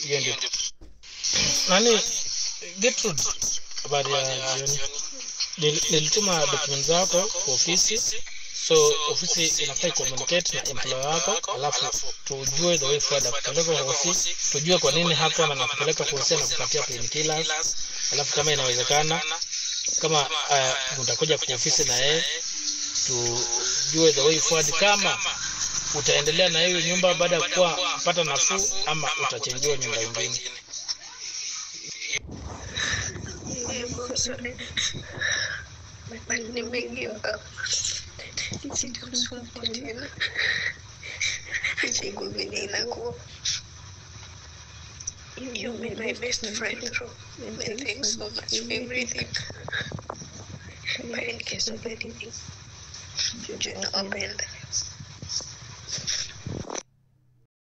hiyo ndio nani Gertrude habari ya jioni Nil- nilituma document zako kwa ofisi so ofisi inafaa communicate na employer wako alafu tujue the way forward akupeleka kwa ofisi tujue kwa nini hapo na nakupeleka kwa ofisi na kupatia painkillers alafu kama inawezekana kama uh, utakuja kwa ofisi na yeye tujue the way forward kama utaendelea na hiyo nyumba baada ya kuwa kupata nafuu ama utachenjiwa nyumba ingine nimegeuka sitamsumbua tena siku vile inakuwa You've been my best friend, bro. And thanks so much for everything. But in case of anything, you know, I'll